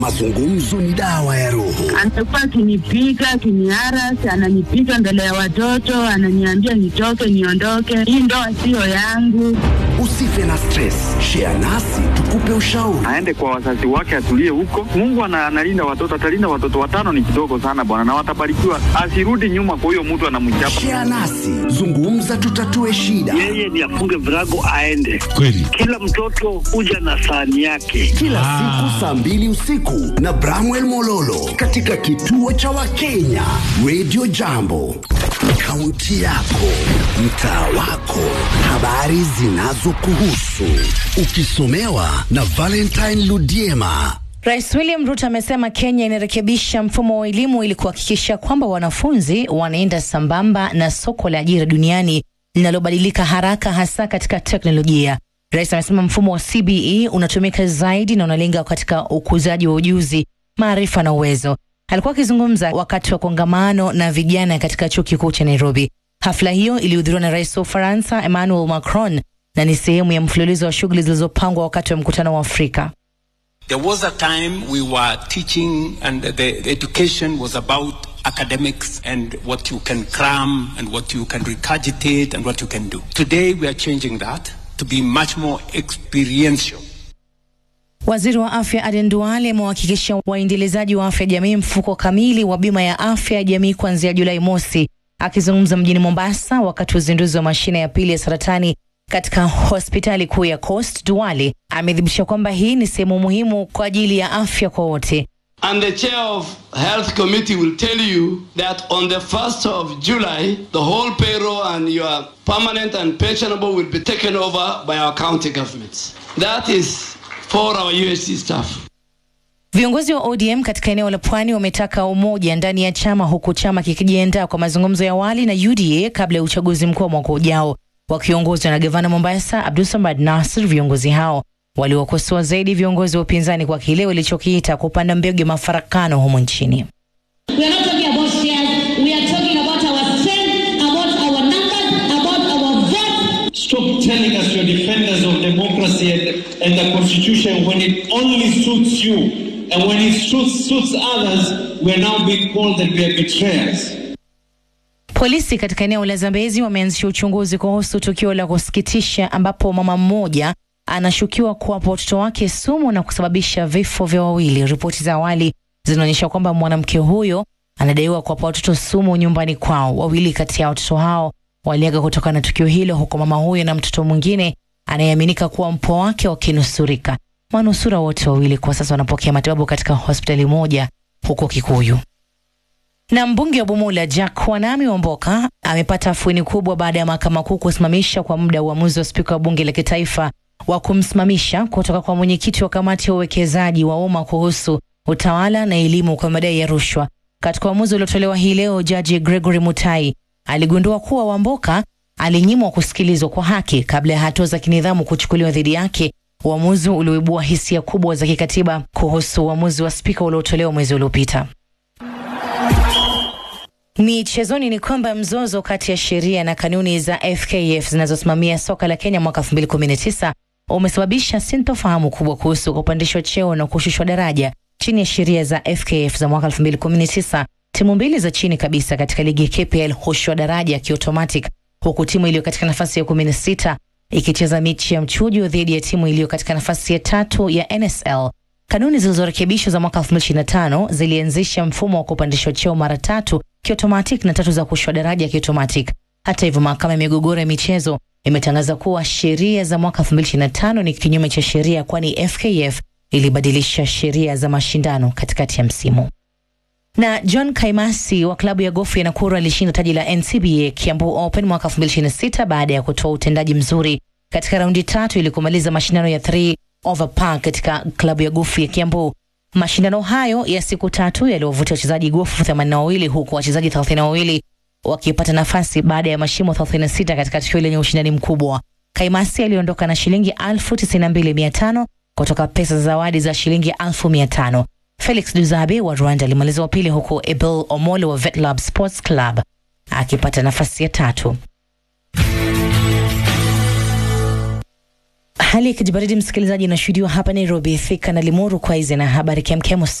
Mazungumzo ni dawa ya roho. Amekuwa akinipiga akiniarasi, ananipiga mbele ya watoto, ananiambia nitoke, niondoke, hii ndoa siyo yangu. Usife na stress, share nasi tukupe ushauri. aende kwa wazazi wake, atulie huko. Mungu ana- analinda watoto, atalinda watoto. Watano ni kidogo sana bwana, na watabarikiwa. Asirudi nyuma kwa huyo mtu anamchapa. Share nasi, zungumza, tutatue shida. yeye ni afunge virago aende. Kweli. Kila mtoto huja na sahani yake. Kila siku saa mbili usiku na Bramwell Mololo katika kituo cha Wakenya Radio Jambo, kaunti yako, mtaa wako, habari zinazokuhusu, ukisomewa na Valentine Ludiema. Rais William Ruto amesema Kenya inarekebisha mfumo wa elimu ili kuhakikisha kwamba wanafunzi wanaenda sambamba na soko la ajira duniani linalobadilika haraka hasa katika teknolojia. Rais amesema mfumo wa CBE unatumika zaidi na unalenga katika ukuzaji wa ujuzi, maarifa na uwezo. Alikuwa akizungumza wakati wa kongamano na vijana katika chuo kikuu cha Nairobi. Hafla hiyo ilihudhuriwa na rais wa Ufaransa Emmanuel Macron na ni sehemu ya mfululizo wa shughuli zilizopangwa wakati wa mkutano wa Afrika. There was a time we were teaching and the, the education was about academics and what you can cram and what you can regurgitate and what you can do. Today we are changing that to be much more experiential. Waziri wa afya Aden Duale amewahakikisha waendelezaji wa afya jamii mfuko kamili wa bima ya afya ya jamii kuanzia Julai mosi. Akizungumza mjini Mombasa wakati wa uzinduzi wa mashine ya pili ya saratani katika hospitali kuu ya Coast, Duale amethibitisha kwamba hii ni sehemu muhimu kwa ajili ya afya kwa wote. And the chair of health committee will tell you that on the 1st of July, the whole payroll and your permanent and pensionable will be taken over by our county governments. That is for our UHC staff. Viongozi wa ODM katika eneo la Pwani wametaka umoja ndani ya chama huku chama kikijiandaa kwa mazungumzo ya awali na UDA kabla ya uchaguzi mkuu wa mwaka ujao. Wakiongozwa na gavana Mombasa Abdulsamad Nasir, viongozi hao waliwakosoa zaidi viongozi wa upinzani kwa kile walichokiita kupanda mbegu ya mafarakano humu nchini. We are not talking about shares. We are talking about our strength, about our numbers, about our vote. Stop telling us you're defenders of democracy and, and the constitution when it only suits you. And when it suits, suits others, we're now being called that we are betrayers. Polisi katika eneo la Zambezi wameanzisha uchunguzi kuhusu tukio la kusikitisha ambapo mama mmoja anashukiwa kuwapa watoto wake sumu na kusababisha vifo vya wawili. Ripoti za awali zinaonyesha kwamba mwanamke huyo anadaiwa kuwapa watoto sumu nyumbani kwao. Wawili kati ya watoto hao waliaga kutokana na tukio hilo, huku mama huyo na mtoto mwingine anayeaminika kuwa mpwa wake wakinusurika. Manusura wote wawili kwa sasa wanapokea matibabu katika hospitali moja huko Kikuyu. Na mbunge wa Bumula Jack Wanami Wamboka amepata afueni kubwa baada ya mahakama kuu kusimamisha kwa muda uamuzi wa spika wa bunge la kitaifa wa kumsimamisha kutoka kwa mwenyekiti wa kamati ya uwekezaji wa umma kuhusu utawala na elimu kwa madai ya rushwa. Katika uamuzi uliotolewa hii leo, jaji Gregory Mutai aligundua kuwa Wamboka alinyimwa kusikilizwa kwa haki kabla ya hatua za kinidhamu kuchukuliwa dhidi yake, uamuzi ulioibua hisia kubwa za kikatiba kuhusu uamuzi wa spika uliotolewa mwezi uliopita. Michezoni ni kwamba mzozo kati ya sheria na kanuni za FKF zinazosimamia soka la Kenya mwaka 2019 umesababisha sintofahamu kubwa kuhusu kupandishwa cheo na kushushwa daraja chini ya sheria za FKF za mwaka 2019. Timu mbili za chini kabisa katika ligi ya KPL hushushwa daraja kiotomatic, huku timu iliyo katika nafasi ya 16 ikicheza mechi ya mchujo dhidi ya timu iliyo katika nafasi ya tatu ya NSL. Kanuni zilizorekebishwa za mwaka 2025 zilianzisha mfumo wa kupandishwa cheo mara tatu kiotomatic na tatu za kushushwa daraja kiotomatic. Hata hivyo, mahakama ya migogoro ya michezo imetangaza kuwa sheria za mwaka 2025 ni kinyume cha sheria, kwani FKF ilibadilisha sheria za mashindano katikati ya msimu. Na John Kaimasi wa klabu ya gofu ya Nakuru alishinda taji la NCBA Kiambu Open mwaka 2026 baada ya kutoa utendaji mzuri katika raundi tatu ili kumaliza mashindano ya 3 over par katika klabu ya gofu ya Kiambu. Mashindano hayo ya siku tatu yaliwavutia wachezaji gofu 82 huku wachezaji 32 wakipata nafasi baada ya mashimo 36 katika tukio lenye ushindani mkubwa. Kaimasi aliondoka na shilingi 92,500 kutoka pesa za zawadi za shilingi 1,500. Felix Duzabe wa Rwanda alimaliza wa pili huku Ebel Omolo wa Vetlab Sports Club akipata nafasi ya tatu. Hali ya kijibaridi msikilizaji inashuhudiwa hapa Nairobi, Thika na Limuru. Kwa hizi na habari kemkem